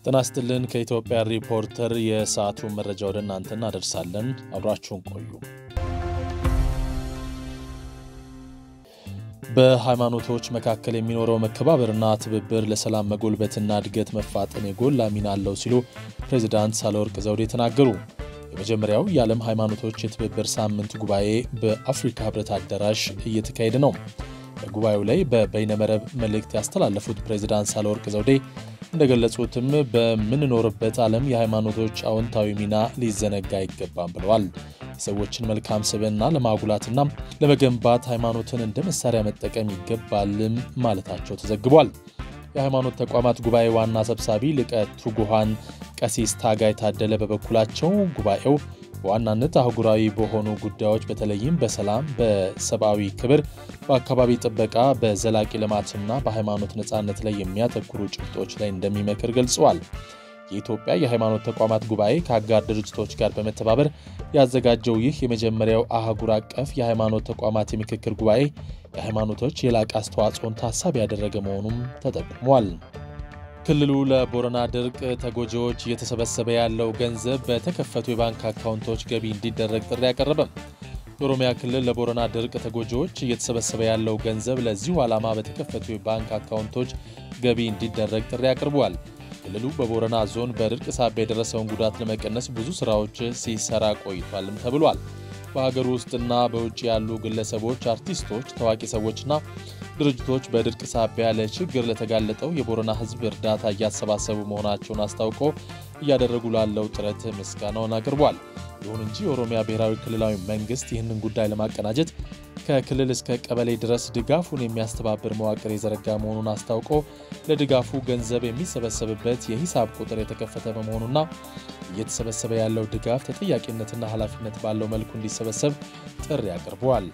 ጤና ይስጥልን። ከኢትዮጵያ ሪፖርተር የሰዓቱን መረጃ ወደ እናንተ እናደርሳለን። አብራችሁን ቆዩ። በሃይማኖቶች መካከል የሚኖረው መከባበርና ትብብር ለሰላም መጎልበትና እድገት መፋጠን የጎላ ሚና አለው ሲሉ ፕሬዚዳንት ሳህለወርቅ ዘውዴ ተናገሩ። የመጀመሪያው የዓለም ሃይማኖቶች የትብብር ሳምንት ጉባኤ በአፍሪካ ህብረት አዳራሽ እየተካሄደ ነው። በጉባኤው ላይ በበይነመረብ መልእክት ያስተላለፉት ፕሬዚዳንት ሳህለወርቅ ዘውዴ እንደገለጹትም በምንኖርበት ዓለም የሃይማኖቶች አዎንታዊ ሚና ሊዘነጋ አይገባም ብለዋል። የሰዎችን መልካም ስብዕና ለማጉላትና ለመገንባት ሃይማኖትን እንደ መሳሪያ መጠቀም ይገባልም ማለታቸው ተዘግቧል። የሃይማኖት ተቋማት ጉባኤ ዋና ሰብሳቢ ሊቀ ትጉሃን ቀሲስ ታጋይ ታደለ በበኩላቸው ጉባኤው በዋናነት አህጉራዊ በሆኑ ጉዳዮች በተለይም በሰላም፣ በሰብአዊ ክብር፣ በአካባቢ ጥበቃ፣ በዘላቂ ልማትና በሃይማኖት ነፃነት ላይ የሚያተኩሩ ጭብጦች ላይ እንደሚመክር ገልጸዋል። የኢትዮጵያ የሃይማኖት ተቋማት ጉባኤ ከአጋር ድርጅቶች ጋር በመተባበር ያዘጋጀው ይህ የመጀመሪያው አህጉር አቀፍ የሃይማኖት ተቋማት የምክክር ጉባኤ የሃይማኖቶች የላቀ አስተዋጽኦን ታሳቢ ያደረገ መሆኑም ተጠቁሟል። ክልሉ ለቦረና ድርቅ ተጎጂዎች እየተሰበሰበ ያለው ገንዘብ በተከፈቱ የባንክ አካውንቶች ገቢ እንዲደረግ ጥሪ አቀረበም። የኦሮሚያ ክልል ለቦረና ድርቅ ተጎጂዎች እየተሰበሰበ ያለው ገንዘብ ለዚሁ ዓላማ በተከፈቱ የባንክ አካውንቶች ገቢ እንዲደረግ ጥሪ አቅርቧል። ክልሉ በቦረና ዞን በድርቅ ሳቢያ የደረሰውን ጉዳት ለመቀነስ ብዙ ስራዎች ሲሰራ ቆይቷልም ተብሏል። በሀገር ውስጥና በውጭ ያሉ ግለሰቦች፣ አርቲስቶች፣ ታዋቂ ሰዎችና ድርጅቶች በድርቅ ሳቢያ ለችግር ለተጋለጠው የቦረና ሕዝብ እርዳታ እያሰባሰቡ መሆናቸውን አስታውቆ እያደረጉ ላለው ጥረት ምስጋናውን አቅርቧል። ይሁን እንጂ የኦሮሚያ ብሔራዊ ክልላዊ መንግስት ይህንን ጉዳይ ለማቀናጀት ከክልል እስከ ቀበሌ ድረስ ድጋፉን የሚያስተባብር መዋቅር የዘረጋ መሆኑን አስታውቆ ለድጋፉ ገንዘብ የሚሰበሰብበት የሂሳብ ቁጥር የተከፈተ በመሆኑና እየተሰበሰበ ያለው ድጋፍ ተጠያቂነትና ኃላፊነት ባለው መልኩ እንዲሰበሰብ ጥሪ አቅርበዋል።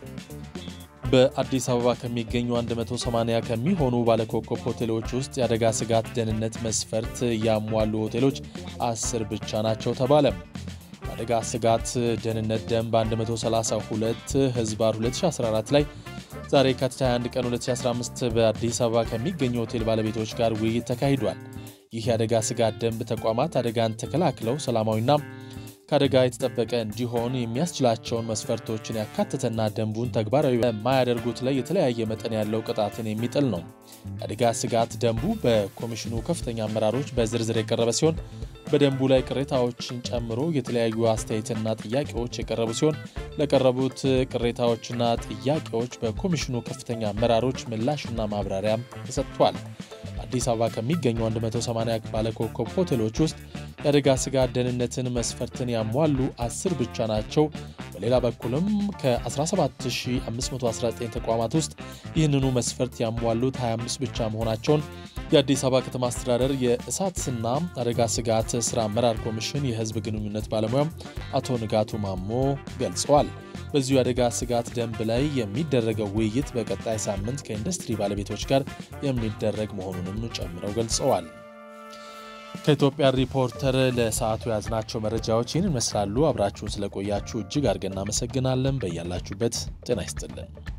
በአዲስ አበባ ከሚገኙ 180 ከሚሆኑ ባለኮከብ ሆቴሎች ውስጥ የአደጋ ስጋት ደህንነት መስፈርት ያሟሉ ሆቴሎች አስር ብቻ ናቸው ተባለ። የአደጋ ስጋት ደህንነት ደንብ 132 ህዝባር 2014 ላይ ዛሬ የካቲት 21 ቀን 2015 በአዲስ አበባ ከሚገኙ ሆቴል ባለቤቶች ጋር ውይይት ተካሂዷል። ይህ የአደጋ ስጋት ደንብ ተቋማት አደጋን ተከላክለው ሰላማዊና ከአደጋ የተጠበቀ እንዲሆን የሚያስችላቸውን መስፈርቶችን ያካተተና ደንቡን ተግባራዊ በማያደርጉት ላይ የተለያየ መጠን ያለው ቅጣትን የሚጥል ነው። የአደጋ ስጋት ደንቡ በኮሚሽኑ ከፍተኛ አመራሮች በዝርዝር የቀረበ ሲሆን በደንቡ ላይ ቅሬታዎችን ጨምሮ የተለያዩ አስተያየትና ጥያቄዎች የቀረቡ ሲሆን ለቀረቡት ቅሬታዎችና ጥያቄዎች በኮሚሽኑ ከፍተኛ አመራሮች ምላሽና ማብራሪያም ተሰጥቷል። አዲስ አበባ ከሚገኙ 180 ባለኮከብ ሆቴሎች ውስጥ የአደጋ ስጋት ደህንነትን መስፈርትን ያሟሉ አስር ብቻ ናቸው። በሌላ በኩልም ከ17519 ተቋማት ውስጥ ይህንኑ መስፈርት ያሟሉት 25 ብቻ መሆናቸውን የአዲስ አበባ ከተማ አስተዳደር የእሳትና አደጋ ስጋት ስራ አመራር ኮሚሽን የሕዝብ ግንኙነት ባለሙያም አቶ ንጋቱ ማሞ ገልጸዋል። በዚሁ የአደጋ ስጋት ደንብ ላይ የሚደረገው ውይይት በቀጣይ ሳምንት ከኢንዱስትሪ ባለቤቶች ጋር የሚደረግ መሆኑንም ጨምረው ገልጸዋል። ከኢትዮጵያ ሪፖርተር ለሰዓቱ የያዝናቸው መረጃዎች ይህን ይመስላሉ። አብራችሁን ስለቆያችሁ እጅግ አድርገን እናመሰግናለን። በያላችሁበት ጤና ይስጥልን።